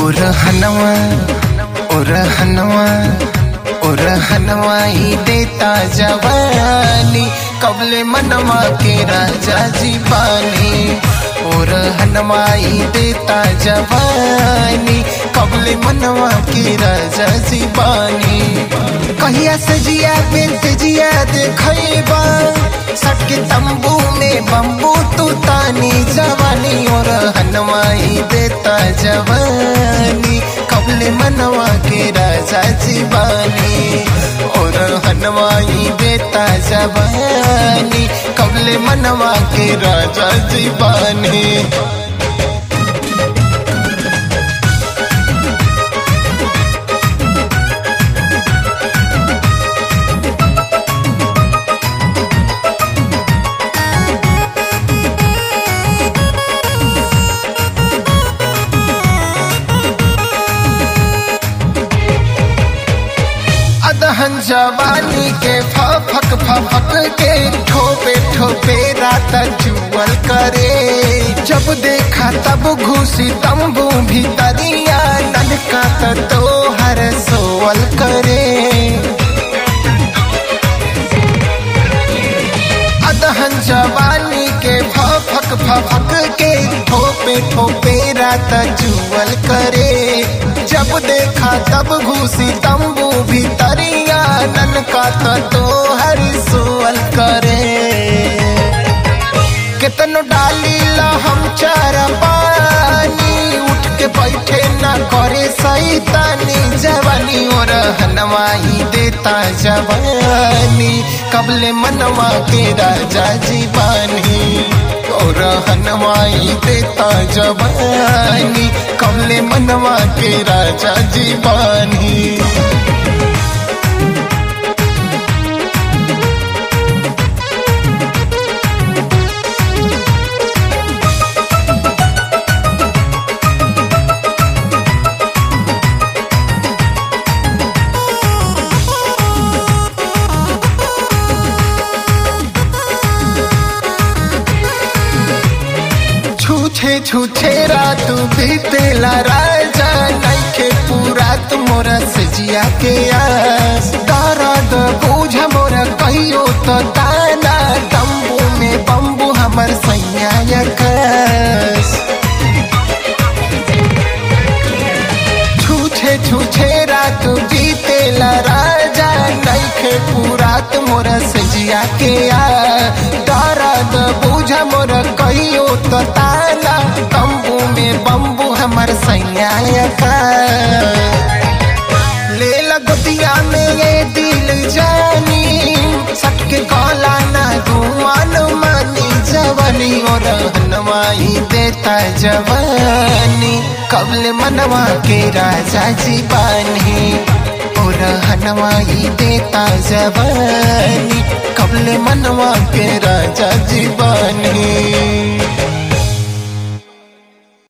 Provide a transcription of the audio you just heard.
उरहनवा उरहनवा उरहनवा ही देता जवानी कबले मनवा के राजा जी बानी उरहनवा ही देता जवानी कबले मनवा के राजा जी बानी कहिया सजिया पे तेजिया देखैबा सटके तंबू में बम्बू तू तानी जवानी और हनवाई देता जवानी कबले मनवा के राजा जीवानी और हनवाई देता जवानी कबले मनवा के राजा जीवानी अदहन जवानी के फफक फफक के ठोपे ठोपे रात जुअल करे जब देखा तब घुसी तंबू भीतरिया ननका तो हर सोवल करे अदहन जवानी के फफक फफक के ठोपे ठोपे रात जुअल करे जब देखा तब घुसी तंबू भीतरिया ननका तो हर सोअल करे कितनो डाली ला हम चार पानी उठ के बैठे ना करे सैतानी जवानी और हनवाई देता जवानी कबले मनवा के राजा जीवानी और हनवाई देता जवानी कबले मनवा के राजा जीवानी छूछे छूछे रात बीतेला राजा नइखे पूरा मोरा सजिया के आस दर्द बूझ मोरा कहियो तो ताना तंबू में बम्बू हमर सैया कस छूछे छूछे रात बीतेला राजा नइखे पूरा मोरा सजिया के आ दर्द बूझ मोरा कहियो तो ताला तंबू में बम्बू हमर सैया का ले लगतिया में ये दिल जानी सटके कौला ना घुमान मानी जवानी और हनवाई देता जवानी कबल मनवा के राजा जी बानी और हनवाई देता जवानी कबल मनवा के राजा जी बानी